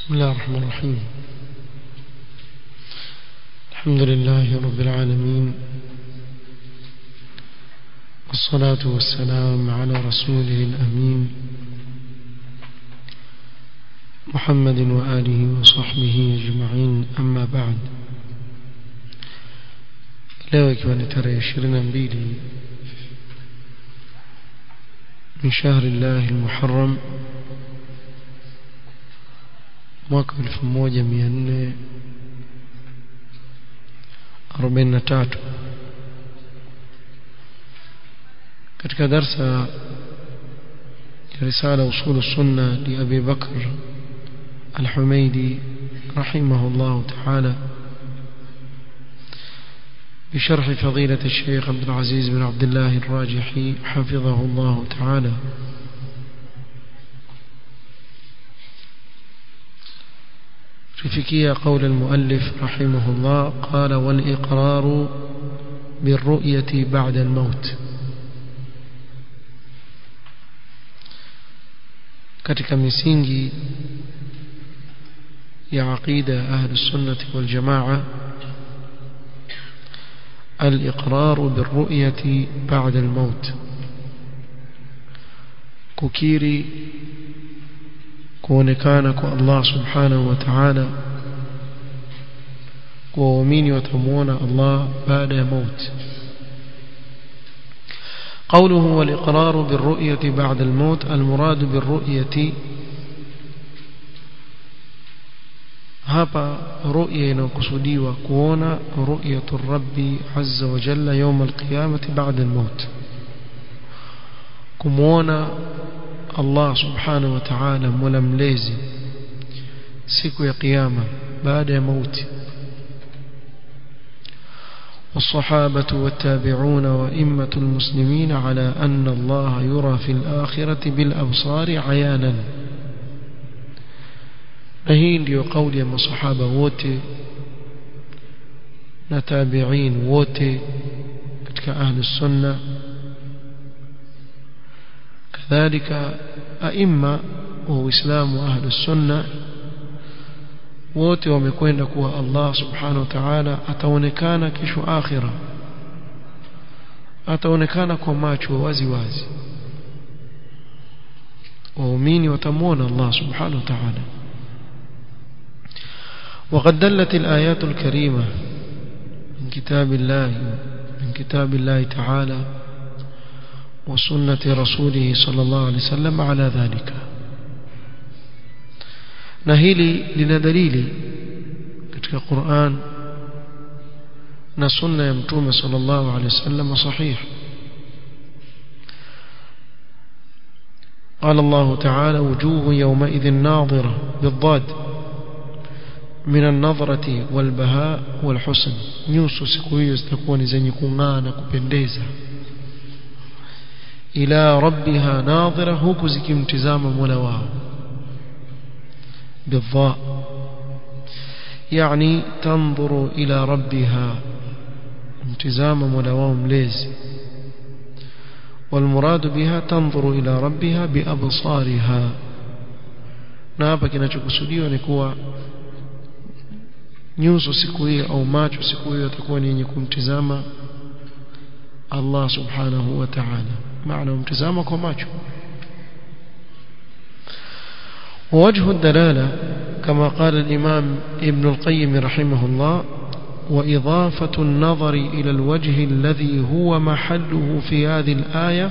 بسم الله الرحمن الرحيم الحمد لله رب العالمين والصلاة والسلام على رسوله الأمين محمد وآله وصحبه أجمعين أما بعد leo ikiwa ni tarehe ishirini na mbili min shahri llahi lmuharam mwaka elfu moja mia nne arobaini na tatu katika darsa ya risala usulu sunna li abi bakr alhumaidi rahimahu llahu taala بشرح فضيلة الشيخ عبد العزيز بن عبد الله الراجحي حفظه الله تعالى رفكية قول المؤلف رحمه الله قال والإقرار بالرؤية بعد الموت katika misingi ya aqida ahli sunnati wal jamaa الإقرار بالرؤية بعد الموت ككيري كونكانك الله سبحانه وتعالى ووميني وتمون الله بعد موت قوله والإقرار بالرؤية بعد الموت المراد بالرؤية hapa ru'ya inayokusudiwa kuona ru'yatu rabbi azza wa jalla yawm alqiyamati ba'da almaut kumuona Allah subhanahu wa ta'ala mola mlezi siku ya kiyama baada ya mauti والصحابة والتابعون وإمة المسلمين على أن الله يرى في الآخرة بالأبصار عيانا na hii ndiyo kauli ya masahaba wote na tabi'in wote katika ahli sunna kadhalika aima wa uislamu ahli sunna wote wamekwenda kuwa Allah subhanahu wa ta'ala ataonekana kesho akhira ataonekana kwa macho wazi wazi waumini watamwona Allah subhanahu wa ta'ala وقد دلت الآيات الكريمة من كتاب الله من كتاب الله تعالى وسنة رسوله صلى الله عليه وسلم على ذلك نهيلي لنا دليلي katika Qur'an na sunna ya mtume sallallahu alaihi wasallam sahih قال الله تعالى وجوه يومئذ ناظرة بالضاد من النظرة والبهاء والحسن nyuso siku hiyo zitakuwa ni zenye kung'aa na kupendeza ila rabbiha nadhira huku zikimtizama mola wao bidha yani tanzuru ila rabbiha mtizama mola wao mlezi والمراد بها تنظر إلى ربها بأبصارها na hapa kinachokusudiwa ni kuwa nyuso siku hiyo au macho siku hiyo yatakuwa ni yenye kumtizama Allah subhanahu wa ta'ala maana umtizama kwa macho ووجه الدلالة كما قال الإمام ابن القيم رحمه الله وإضافة النظر إلى الوجه الذي هو محله في هذه الآية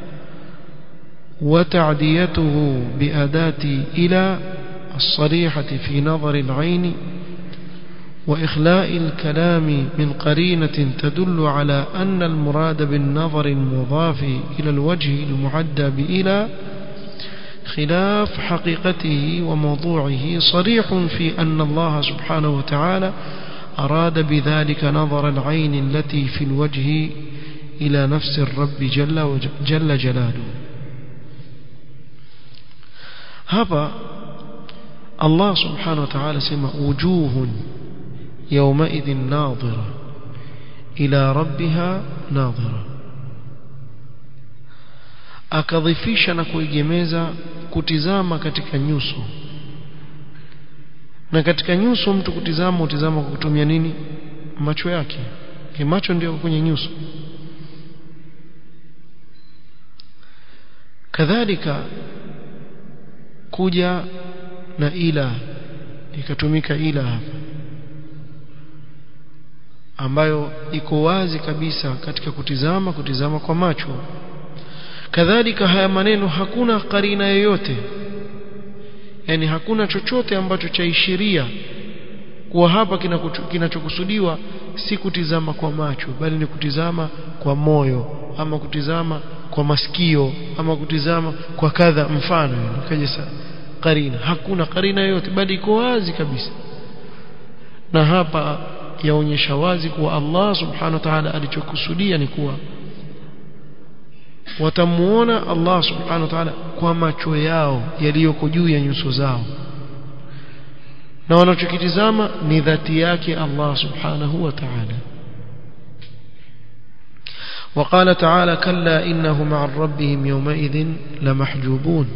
وتعديته بأداة إلى الصريحة في نظر العين وإخلاء الكلام من قرينة تدل على أن المراد بالنظر المضاف إلى الوجه المعدى بإلى خلاف حقيقته وموضوعه صريح في أن الله سبحانه وتعالى أراد بذلك نظر العين التي في الوجه إلى نفس الرب جل, جل جلاله هذا الله سبحانه وتعالى سمى وجوه يومئذ ناظرة إلى ربها ناظرة akadhifisha na kuigemeza kutizama katika nyuso na katika nyuso mtu kutizama utizama kwa kutumia nini macho yake macho ndio kwenye nyuso kadhalika kuja na ila ikatumika ila hapa ambayo iko wazi kabisa katika kutizama kutizama kwa macho kadhalika haya maneno hakuna karina yoyote yani hakuna chochote ambacho chaishiria kuwa hapa kinachokusudiwa si kutizama kwa macho bali ni kutizama kwa moyo ama kutizama kwa masikio ama kutizama kwa kadha mfano kaje karina hakuna karina yoyote bali iko wazi kabisa na hapa yaonyesha wazi kuwa Allah subhanahu wa ta'ala alichokusudia ni kuwa watamuona Allah subhanahu wa ta'ala kwa macho yao yaliyoko juu ya nyuso zao na wanachokitizama ni dhati yake Allah subhanahu wa ta'ala وقال تعالى كلا إنهم عن ربهم يومئذ لمحجوبون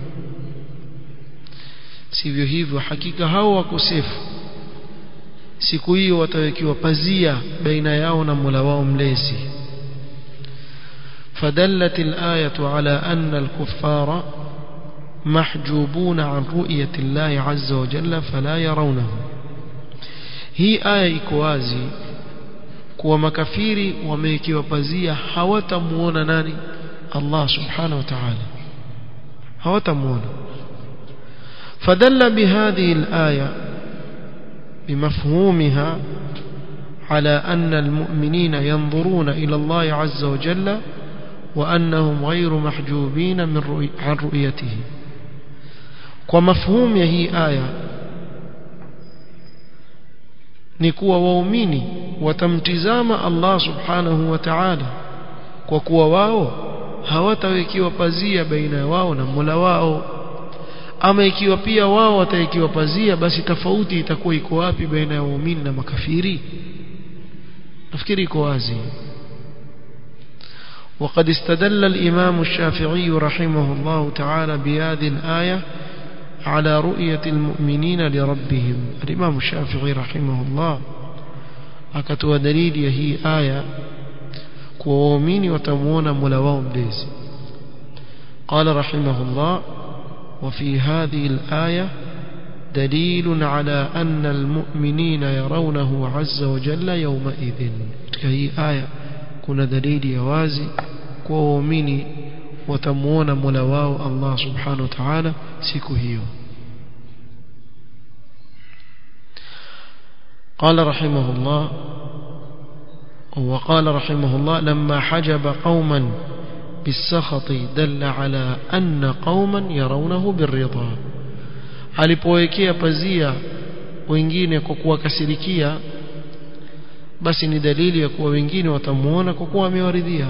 sivyo hivyo hakika hao wakosefu siku hiyo watawekiwa pazia baina yao na Mola wao mlezi فدلت الآية على أن الكفار محجوبون عن رؤية الله عز وجل فلا يرونه هي آية إكوازي kuwa makafiri wamewekewa pazia hawatamuona nani Allah subhanahu wa ta'ala hawatamuona فدل بهذه الآية بمفهومها على أن المؤمنين ينظرون إلى الله عز وجل وأنهم غير محجوبين من رؤي عن رؤيته ومفهوم هي آية نكوى وأميني وتمتزام الله سبحانه وتعالى وكوى واو hawatawekiwa pazia baina wao na Mola wao ama ikiwa pia wao watawekiwa pazia basi tofauti itakuwa iko wapi baina ya waumini na makafiri nafikiri iko wazi وقد استدل الإمام الشافعي رحمه الله تعالى بهذه الآية على رؤية المؤمنين لربهم الإمام الشافعي رحمه الله akatoa dalili ya hii aya kuwa waumini watamuona Mola wao mlezi قال رحمه الله وفي هذه الآية دليل على أن المؤمنين يرونه عز وجل يومئذ هي آية كنا دليل يوازي وومني وتمون ملواو الله سبحانه وتعالى سكهيو قال رحمه الله وقال رحمه الله لما حجب قوما بالسخط دل على أن قوما يرونه بالرضا alipowekea pazia wengine kwa kuwakasirikia basi ni dalili ya kuwa wengine watamuona kwa kuwa amewaridhia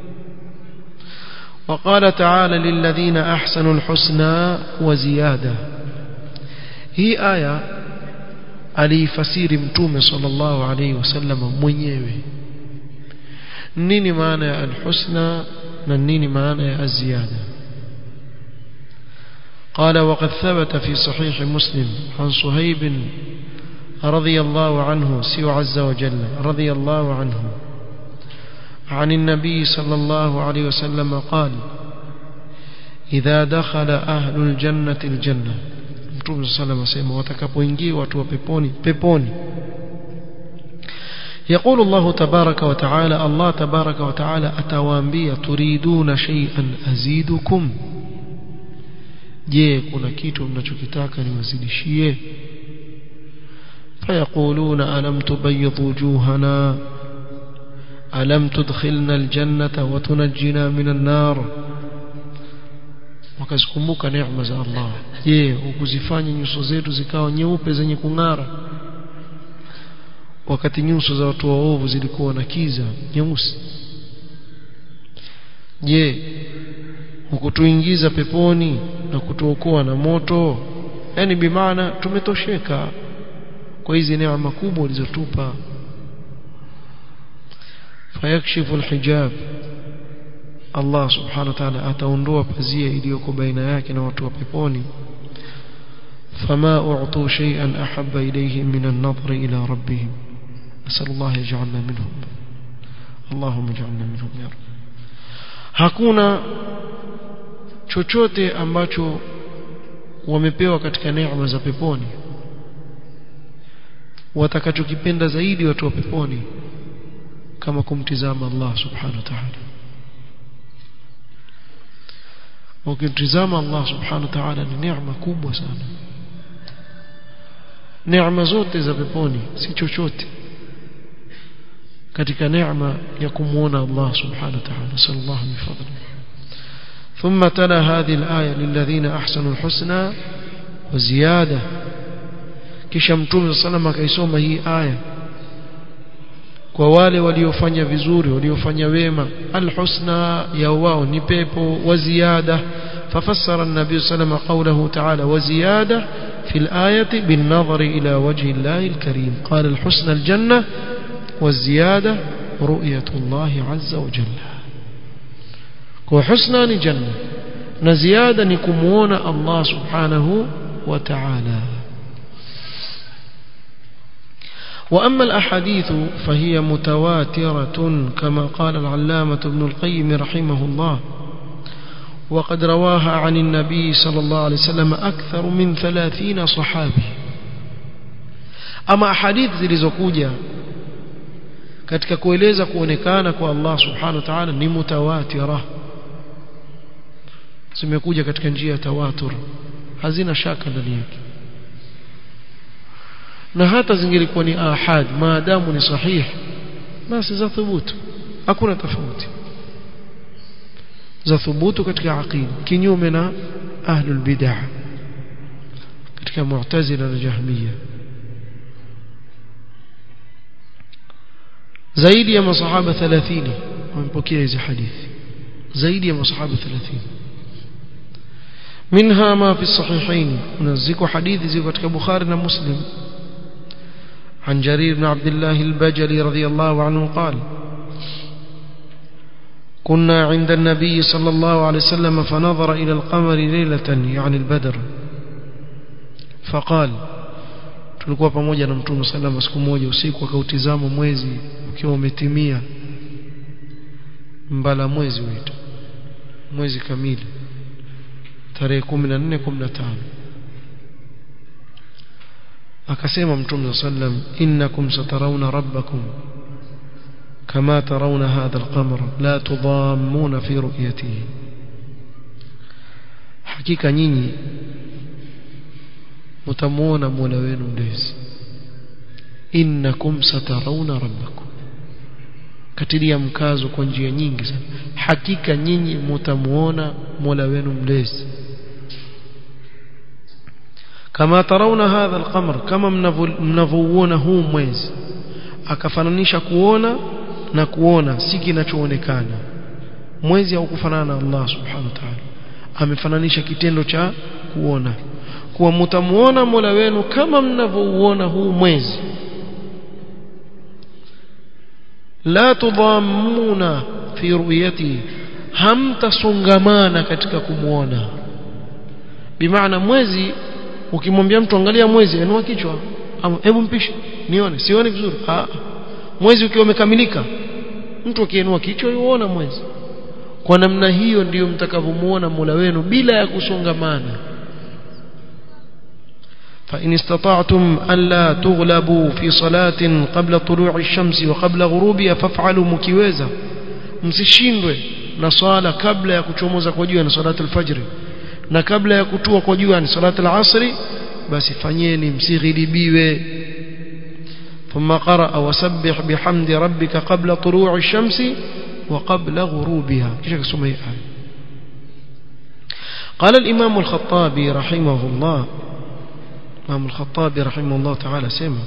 وقال تعالى للذين أحسنوا الحسنى وزيادة هي آية alifasiri mtume sallallahu alayhi wasallam mwenyewe nini maana ya alhusna na nini maana ya aziyada قال وقد ثبت في صحيح مسلم عن صهيب رضي الله عنه سوى عز وجل رضي الله عنه عن النبي صلى الله عليه وسلم قال إذا دخل أهل الجنة الجنة Mtume صلى الله عليه وسلم watakapoingia watu wa peponi peponi يقول الله تبارك وتعالى الله تبارك وتعالى atawaambia turiduna shay'an azidukum je kuna kitu mnachokitaka niwazidishie فيقولون ألم تبيض وجوهنا ألم تدخلنا الجنة وتنجنا من النار wakazikumbuka neema za Allah je ukuzifanya nyuso zetu zikawa nyeupe zenye kung'ara wakati nyuso za watu waovu zilikuwa na kiza nyeusi je hukutuingiza peponi na kutuokoa na moto yani bimaana tumetosheka kwa hizi neema kubwa ulizotupa fayakshifu alhijab Allah subhanahu wa ta'ala ataondoa pazia iliyoko baina yake na watu wa peponi فما أعطوا شيئا أحب إليهم من النظر إلى ربهم نسأل الله يجعلنا منهم اللهم اجعلنا منهم يا رب hakuna chochote ambacho wamepewa katika neema za peponi watakachokipenda zaidi watu wa peponi kama kumtizama Allah subhanahu wa ta'ala ukimtizama Allah subhanahu wa ta'ala ni neema kubwa sana neema zote za peponi si chochote katika neema ya kumuona Allah subhanahu wa ta'ala sallallahu min fadli ثم تلا هذه الآية للذين أحسنوا الحسنى وزيادة kisha mtume sallam akaisoma hii aya kwa wale waliofanya vizuri waliofanya wema alhusna ya wao ni pepo wa ziada ففسر النبي صلى الله عليه وسلم قوله تعالى وزيادة في الآية بالنظر إلى وجه الله الكريم قال الحسنى الجنة والزيادة رؤية الله عز وجل وحسنى الجنة نزيادة نكمون الله سبحانه وتعالى وأما الأحاديث فهي متواترة كما قال العلامة ابن القيم رحمه الله وقد رواها عن النبي صلى الله عليه وسلم أكثر من ثلاثين صحابي أما أحاديث zilizokuja katika kueleza kuonekana kwa Allah subhanahu wa ta'ala ni mutawatira zimekuja katika njia ya tawatur hazina shaka ndani yake na hata zingelikuwa ni ahad maadamu ni sahih basi za thubutu hakuna tofauti za thubutu katika aqida kinyume na ahlul bid'ah katika mu'tazila na jahmiya zaidi ya masahaba 30 wamepokea hizi hadithi zaidi ya masahaba 30 منها ما في الصحيحين ونزكوا حديث زي katika Bukhari na Muslim عن جرير بن عبد الله البجلي رضي الله عنه قال كنا عند النبي صلى الله عليه وسلم فنظر إلى القمر ليلة يعني البدر فقال tulikuwa pamoja na mtume salama siku moja usiku akautizama mwezi ukiwa umetimia mbala mwezi wetu mwezi kamili tarehe 14 15 akasema mtume sallam innakum satarawna rabbakum kama tarawna hadha alqamar la tudammuna fi ru'yatihi hakika nyinyi mtamuona Mola wenu mlezi innakum satarawna rabbakum katilia mkazo kwa njia nyingi sana hakika nyinyi mtamuona Mola wenu mlezi kama tarauna hadha alqamar kama mnavouona huu mwezi akafananisha kuona na kuona si kinachoonekana mwezi haukufanana na Allah subhanahu wa ta'ala amefananisha kitendo cha kuona kuwa mtamuona Mola wenu kama mnavouona huu mwezi la tudhammuna fi ru'yati hamtasongamana katika kumuona bimaana mwezi ukimwambia mtu angalia mwezi anua kichwa hebu mpishe nione sione vizuri ah mwezi ukiwa umekamilika mtu akiinua kichwa yuona mwezi kwa namna hiyo ndiyo mtakavyomuona Mola wenu bila ya kusongamana فإن استطعتم ألا تغلبوا في صلاة قبل طلوع الشمس وقبل غروبها فافعلوا مكيوزا msishindwe na swala kabla ya kuchomoza kwa jua na salatu alfajri na kabla ya kutua kwa jua ni salatu alasri basi fanyeni msighilibiwe ثم قرأ وسبح بحمد ربك قبل طلوع الشمس وقبل غروبها كيف اسمها هي قال الإمام الخطابي رحمه الله الإمام الخطابي رحمه الله تعالى سمع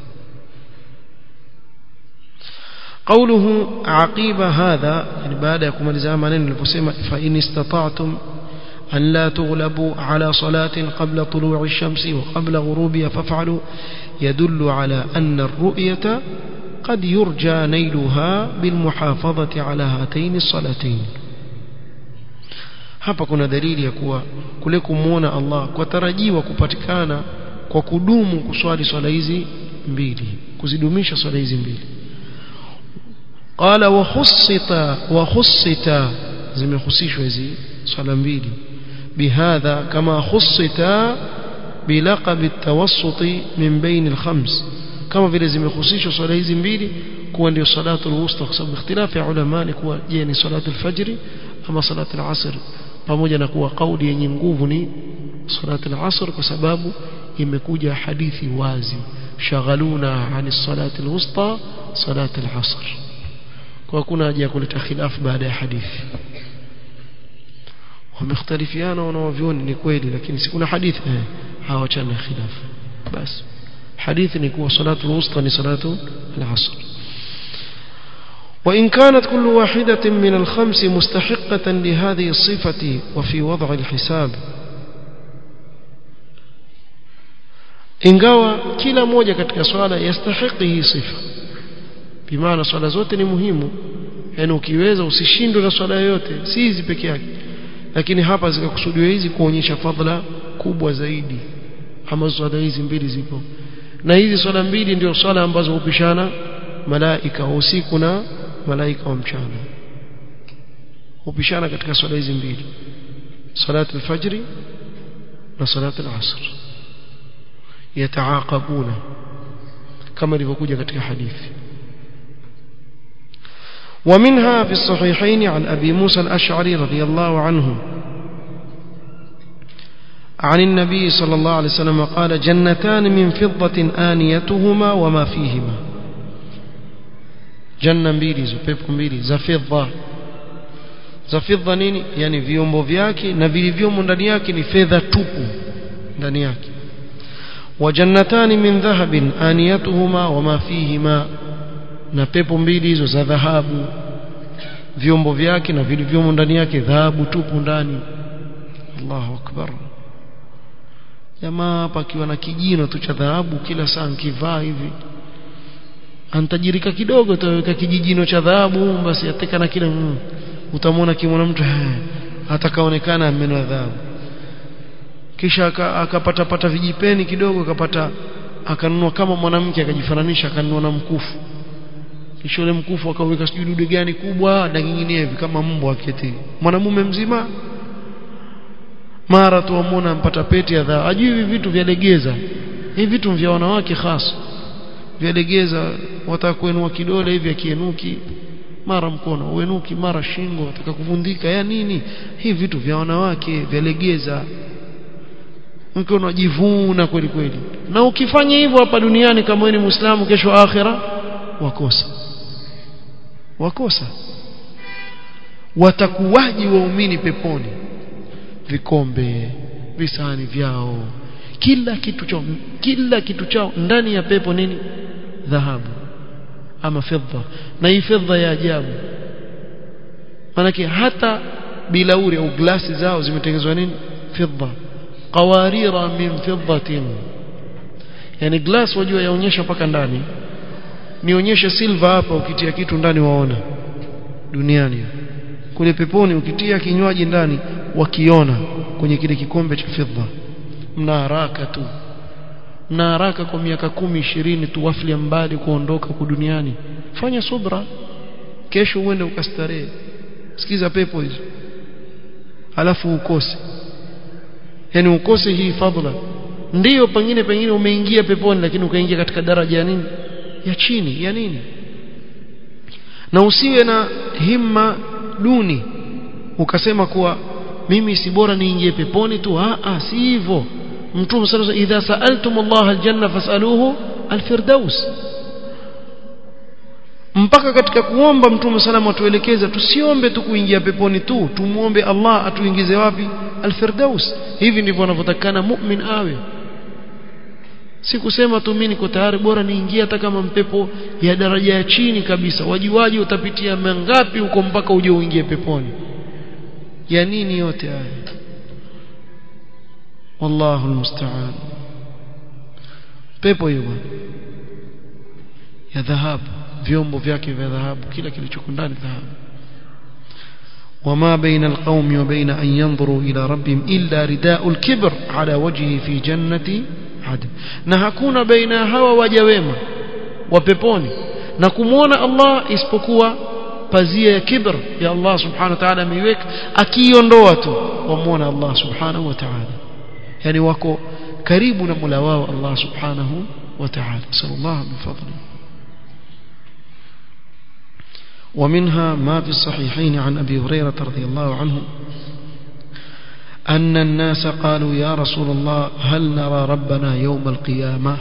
قوله عقيب هذا يعني بعد يكون الزامنين الفسيمة فإن استطعتم أن لا تغلبوا على صلاة قبل طلوع الشمس وقبل غروبها فافعلوا يدل على أن الرؤية قد يرجى نيلها بالمحافظة على هاتين الصلاتين hapa kuna dalili ya kuwa kule kumuona Allah kwa tarajiwa kupatikana kwa kudumu kuswali swala hizi mbili kuzidumisha swala hizi mbili qala wa khussita wa khussita zimehusishwa hizi swala mbili bihadha kama khussita bilaqab at-tawassut min bain al-khams kama vile zimehusishwa swala hizi mbili kuwa ndio salatu al-wusta kwa sababu ikhtilafu ya ulama ni kuwa je ni salatu al-fajr ama salatu al-asr pamoja na kuwa kauli yenye nguvu ni salatu al-asr kwa sababu imekuja hadithi wazi shaghaluna ani salati al-wusta salatu al-asr kwa kuna haja ya kuleta khilafu baada ya hadithi wamekhtalifiana wanaovioni ni kweli lakini si kuna hadithi eh hawachana khilaf basi hadithi ni kuwa salatu al-wusta ni salatu al-asr وإن كانت كل واحدة من الخمس مستحقة لهذه الصفة وفي وضع الحساب ingawa kila moja katika swala yastahiki hii sifa bimaana swala zote ni muhimu yani ukiweza usishindwe na swala yoyote si hizi peke yake lakini hapa zikakusudiwa hizi kuonyesha fadhila kubwa zaidi ambazo swala hizi mbili zipo na hizi swala mbili ndio swala ambazo hupishana malaika wa usiku na malaika wa mchana hupishana katika swala hizi mbili salatu al-fajr na salatu al-asr yataaqabuna kama ilivyokuja katika hadithi ومنها في الصحيحين عن أبي موسى الأشعري رضي الله عنه عن النبي صلى الله عليه وسلم قال جنتان من فضة آنيتهما وما فيهما janna mbili hizo pepo mbili za fedha za fedha nini yani viombo vyake na vilivyomo ndani yake ni fedha tupu ndani yake wa jannatani min dhahabin aniyatuhuma wama fihima na pepo mbili hizo za dhahabu vyombo vyake na vilivyomo ndani yake dhahabu tupu ndani Allahu akbar jamaa hapa akiwa na kijino tu cha dhahabu kila saa nkivaa hivi antajirika kidogo taweka kijijino cha dhahabu basi ateka na kile mm, utamwona kimwona mtu atakaonekana meno ya dhahabu kisha akapata pata vijipeni kidogo akapata akanunua kama mwanamke akajifananisha akanunua na mkufu kisha ule mkufu akaweka sijui dude gani kubwa na kingine hivi kama mbwa aketi mwanamume mzima mara tu amwona ampata pete ya dhahabu ajui hivi vitu vyalegeza hivi vitu vya wanawake hasa vyalegeza wataka kuenua kidole hivi akienuki mara mkono uenuki mara shingo wataka kuvundika ya nini hivi vitu vya wanawake vyalegeza mke unajivuna kweli kweli na ukifanya hivyo hapa duniani kama wewe ni muislamu kesho akhira wakosa wakosa watakuwaji waumini peponi vikombe visani vyao kila kitu chao kila kitu chao ndani ya pepo nini dhahabu ama fedha na hii fedha ya ajabu manake hata bilauri au glasi zao zimetengenezwa nini fedha qawarira min fiddatin yani glass wajua yaonyesha mpaka ndani nionyeshe silver hapa ukitia kitu ndani waona duniani kule peponi ukitia kinywaji ndani wakiona kwenye kile kikombe cha fedha mna haraka tu mna haraka kwa miaka kumi ishirini tu wafli mbali kuondoka huku duniani fanya subra kesho uende ukastarehe sikiza pepo hizo alafu ukose yani ukose hii fadhila ndiyo pengine pengine umeingia peponi lakini ukaingia katika daraja ya nini ya chini ya nini na usiwe na himma duni ukasema kuwa mimi si bora niingie peponi tu ah ah si hivyo mtume sallallahu idha sa'altum Allah aljanna fas'aluhu alfirdaus mpaka katika kuomba mtume salama atuelekeza tusiombe tu kuingia peponi tu tumuombe Allah atuingize wapi alfirdaus hivi ndivyo anavyotakana mu'min awe si kusema tu mimi niko tayari bora niingie hata kama mpepo ya daraja ya chini kabisa wajuaji utapitia mangapi huko mpaka uje uingie peponi ya nini yote haya wallahu almusta'an pepo hiyo bwana ya dhahabu vyombo vyake vya dhahabu kila kilichoko ndani dhahabu وما بين القوم وبين أن ينظروا إلى ربهم إلا رداء الكبر على وجهه في جنة عدن نهكون بين هوا وجويما وبيبوني نكمون الله اسبقوا pazia ya kibr ya Allah subhanahu wa ta'ala ameiweka akiondoa tu wamuona Allah subhanahu wa ta'ala yani wako karibu na Mola wao Allah subhanahu wa ta'ala sallallahu min fadli ومنها ما في الصحيحين عن أبي هريرة رضي الله عنه أن الناس قالوا يا رسول الله هل نرى ربنا يوم القيامة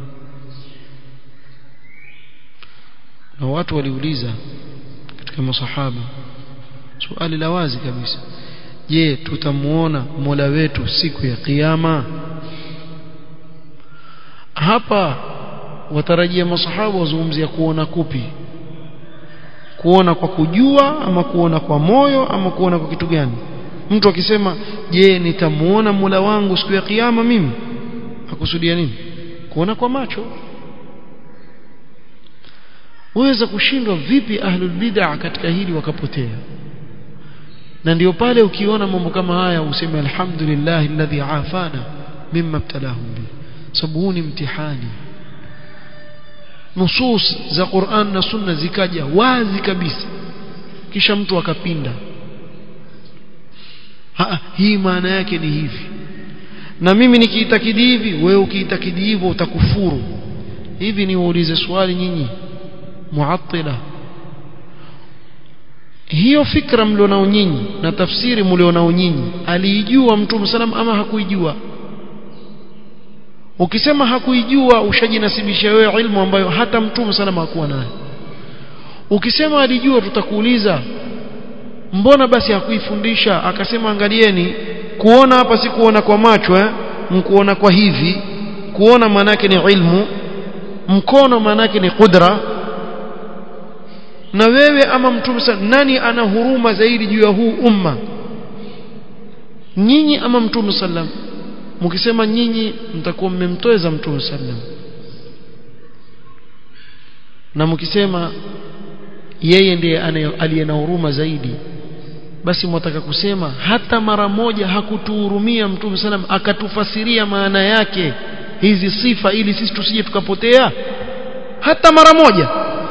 نوات وليوليزا katika masahaba swali la wazi kabisa je tutamuona Mola wetu siku ya kiyama hapa watarajia masahaba wazungumzia kuona kupi kuona kwa kujua ama kuona kwa moyo ama kuona kwa kitu gani mtu akisema je nitamuona Mola wangu siku ya kiyama mimi akusudia nini kuona kwa macho waweza kushindwa vipi ahlul bid'ah katika hili wakapotea na ndio pale ukiona mambo kama haya useme alhamdulillah alladhi afana mimma ibtalahum bi sababu huu ni mtihani nusus za Qur'an na Sunna zikaja wazi kabisa kisha mtu akapinda ha, hii maana yake ni hivi na mimi nikiitakidi hivi wewe ukiitakidi hivyo utakufuru hivi niwaulize swali nyinyi muattila hiyo fikra mlionao nyinyi na tafsiri mlionao nyinyi aliijua mtume salam ama hakuijua ukisema hakuijua ushajinasibisha wewe ilmu ambayo hata mtume salam hakuwa nayo ukisema alijua tutakuuliza mbona basi hakuifundisha akasema angalieni kuona hapa si kuona kwa macho eh mkuona kwa hivi kuona manake ni ilmu mkono manake ni qudra na wewe ama mtume nani ana huruma zaidi juu ya huu umma nyinyi ama mtume sallam mkisema nyinyi mtakuwa mmemtoeza mtume sallam na mkisema yeye ndiye aliye na huruma zaidi basi mwataka kusema hata mara moja hakutuhurumia mtume sallam akatufasiria maana yake hizi sifa ili sisi tusije tukapotea hata mara moja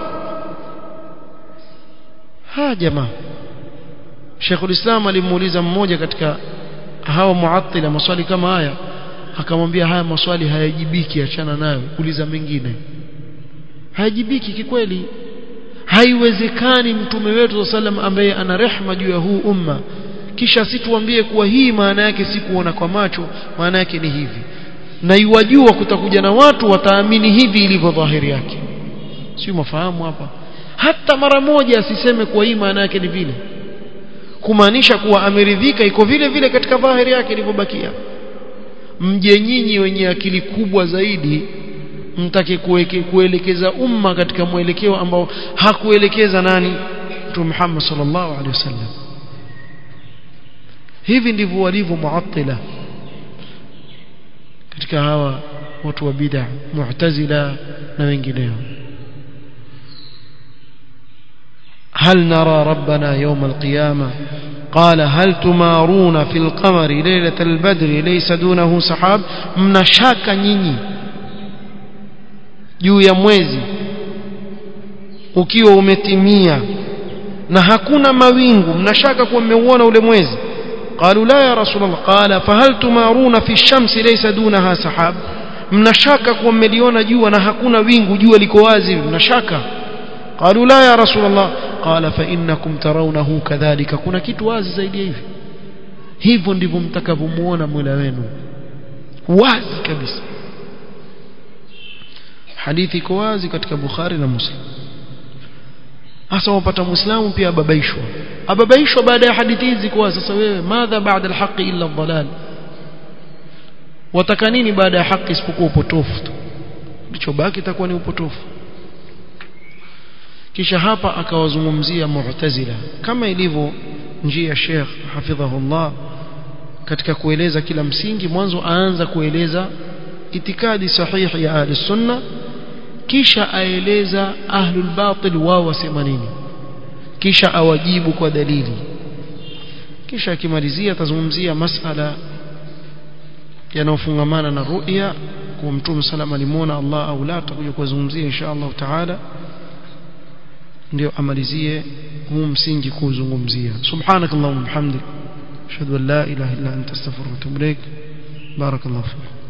ha jamaa Sheikhul Islam alimuuliza mmoja katika hawa muattila maswali kama haya akamwambia haya maswali hayajibiki achana nayo uliza mengine hayajibiki kikweli haiwezekani mtume wetu sallam ambaye ana rehma juu ya huu umma kisha situambie kuwa hii maana yake si kuona kwa macho maana yake ni hivi na iwajua kutakuja na watu wataamini hivi ilivyo dhahiri yake sio mafahamu hapa hata mara moja asiseme kuwa hii maana yake ni vile kumaanisha kuwa ameridhika iko vile vile katika dhahiri yake ilivyobakia mje nyinyi wenye akili kubwa zaidi mtake kuweke, kuelekeza umma katika mwelekeo ambao hakuelekeza nani Mtume Muhammad sallallahu alaihi wasallam hivi ndivyo walivyo muattila katika hawa watu wa bid'a mu'tazila na wengineo هل نرى ربنا يوم القيامة قال هل تمارون في القمر ليلة البدر ليس دونه سحاب mnashaka nyinyi juu ya mwezi ukiwa umetimia na hakuna mawingu mnashaka kuwa mmeuona ule mwezi قالوا لا يا رسول الله قال فهل تمارون في الشمس ليس دونها سحاب mnashaka kuwa mmeliona jua na hakuna wingu jua liko wazi mnashaka قالوا لا يا رسول الله قال فإنكم ترونه كذلك kuna kitu wazi zaidi hivi hivyo ndivyo mtakavyomuona Mola wenu wazi kabisa hadithi iko wazi katika Bukhari na Muslim hasa wapata muislamu pia ababaishwa ababaishwa baada ya hadithi hizi kwa sasa wewe madha baada alhaqi illa dhalal wataka nini baada ya haki isipokuwa upotofu tu kilichobaki itakuwa ni upotofu kisha hapa akawazungumzia mu'tazila kama ilivyo njia ya Sheikh hafidhahullah katika kueleza kila msingi mwanzo aanza kueleza itikadi sahihi ya ahli sunna kisha aeleza ahlul batil wao wasema nini kisha awajibu kwa dalili kisha akimalizia atazungumzia masala yanayofungamana na ru'ya kwa mtume salama alimuona Allah au la tutakuja kuzungumzia insha Allah taala ndio amalizie huu msingi kuzungumzia subhanakallahumma bihamdik ashhadu an la ilaha illa anta astaghfiruka wa atubu ilaik barakallahu fiik